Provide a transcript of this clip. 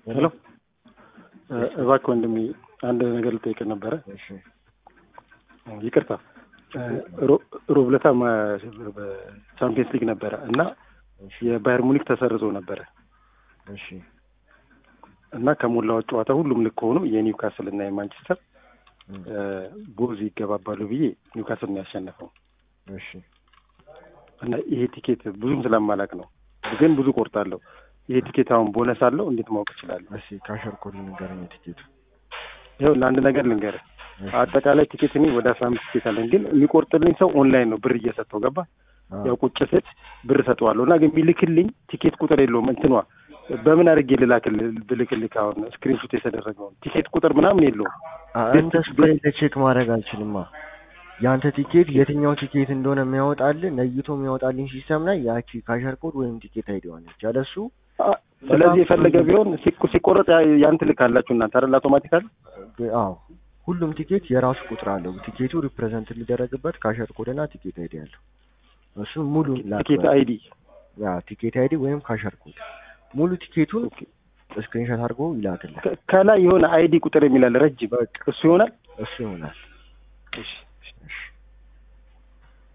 ሄሎ እባክህ ወንድሜ አንድ ነገር ልጠይቅ ነበረ። እሺ ይቅርታ ሮብ ዕለት በቻምፒየንስ ሊግ ነበረ እና እሺ የባየር ሙኒክ ተሰርዞ ነበረ እሺ እና ከሞላው ጨዋታ ሁሉም ልክ ሆኖ የኒውካስል እና የማንቸስተር እም፣ ቦዝ ይገባባሉ ብዬ ኒውካስል ነው ያሸነፈው እሺ እና ይሄ ቲኬት ብዙም ስለማላቅ ነው ግን ብዙ ቆርጣለሁ። ይሄ ቲኬት አሁን ቦነስ አለው እንዴት ማወቅ እችላለሁ? እሺ ካሸር ኮድ ንገረኝ ቲኬቱ። ይኸው ለአንድ ነገር ልንገርህ እሺ አጠቃላይ ቲኬት እኔ ወደ አስራ አምስት ቲኬት አለኝ ግን የሚቆርጥልኝ ሰው ኦንላይን ነው ብር እየሰጠው ገባ አዎ፣ ያው ቁጭ ስል ብር ሰጠዋለሁ እና ግን ቢልክልኝ ቲኬት ቁጥር የለውም እንትኗ በምን አድርጌ ልላክልህ ብልክልህ አሁን ስክሪንሾት የተደረገውን ቲኬት ቁጥር ምናምን የለውም አ- አንተ ስፕሬይ ቼክ ማድረግ አልችልማ። የአንተ ቲኬት የትኛው ቲኬት እንደሆነ የሚያወጣልህ ነይቶ የሚያወጣልኝ ሲስተም ላይ ያቺ ካሸር ኮድ ወይም ቲኬት አይዲዋለች ያለሱ አ- ስለዚህ የፈለገ ቢሆን ሲቆ- ሲቆረጥ ያ- ያን ትልካላችሁ እናንተ አይደል አውቶማቲካል አዎ ሁሉም ቲኬት የራሱ ቁጥር አለው። ቲኬቱ ሪፕሬዘንት ሊደረግበት ካሸር ኮድ እና ቲኬት አይዲ አለው። እሱም ሙሉ ቲኬት አይዲ ያ ቲኬት አይዲ ወይም ካሸር ኮድ ሙሉ ቲኬቱን ስክሪንሾት አድርጎ ይላክልህ። ከ- ከላይ የሆነ አይዲ ቁጥር የሚላል ረጅም በቃ እሱ ይሆናል እሱ ይሆናል። እሺ